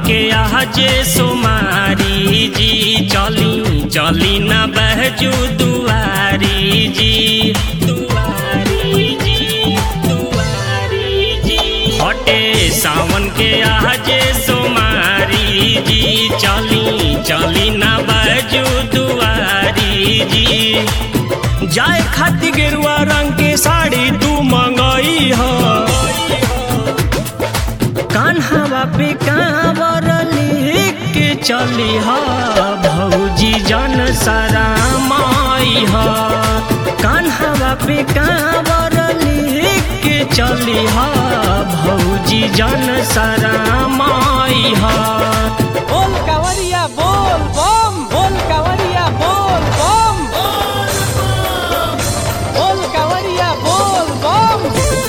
के आजे सोमारी जी चली चली न बहजू दुआरी जी दुआरी जी दुआरी जी हटे सावन के आजे सोमारी जी चली चली न बहजू दुआरी जी जाए खाती गेरुआ रंग के साड़ी तू मंगई हो कान्हावा पे कांवर लिख के चली हा भौजी जन सारा माई हा कान्हावा पे कांवर लिख के चली हा भौजी जन सारा माई हा बोल कावरिया बोल बम बोल कावरिया बोल बम बोल कावरिया बोल बम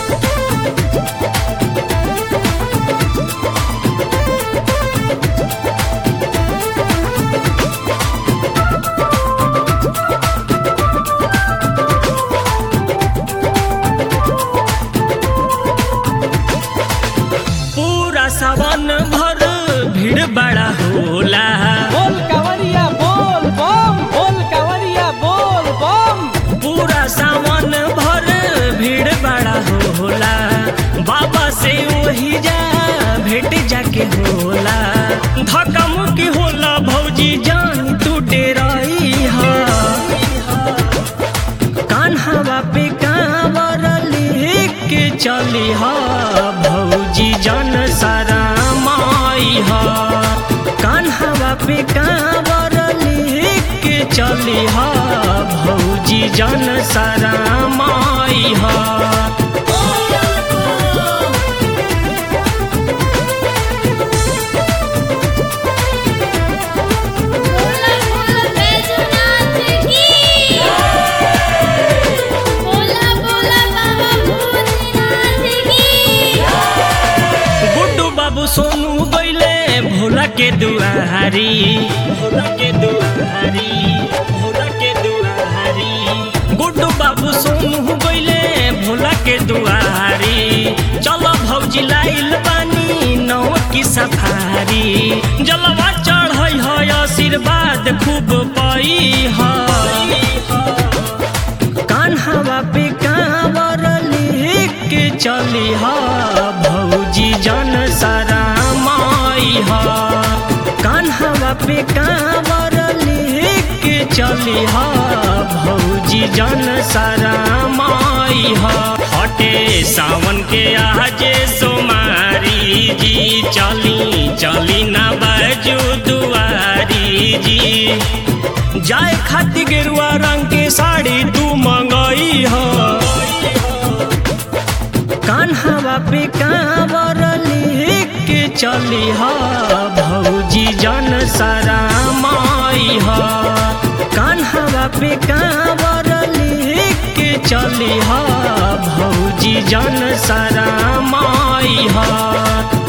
पूरा सावन भर भीड़ बड़ा होला बोल कावरिया बोल बम बोल कावरिया बोल बम पूरा सावन भर भीड़ बड़ा होला बाबा से वही जा भेट जाके होला धक्का मुक्की होला भौजी जान तू डेराई हा कान्हावा पे कांवर लिख के चली हा भौजी जन सारा माई हा कान्हावा पे कांवर लिख के चली हा भौजी जन सारा माई हा बोला बोला बैजनाथ की बोला बोला बाबा भूतनाथ की गुड्डू बाबू सोनू गईले भोला के दुआरी भोला के दुआरी भोला के दुआरी गुड्डू बाबू सोनू गईले भोला के दुआरी चलो भौजी लाइल बानी नौ की सफारी जलवा चढ़ई है आशीर्वाद खूब पाई है कान्हावा पे कांवर लिख के चली हा भौजी जन सारा माई हा कान्हावा पे कांवर लिख के चली हा भौजी जन सारा माई हा हटे सावन के आजे सोमारी जी चली चली ना बाजू दुआरी जी जाए खाती गेरुआ रंग के साड़ी तू मंगई हो कान्हावा पे कांवर लिख के चली हा भौजी जन सारा माई हा कान्हावा पे कांवर लिख के चली हा भौजी जन सारा माई हा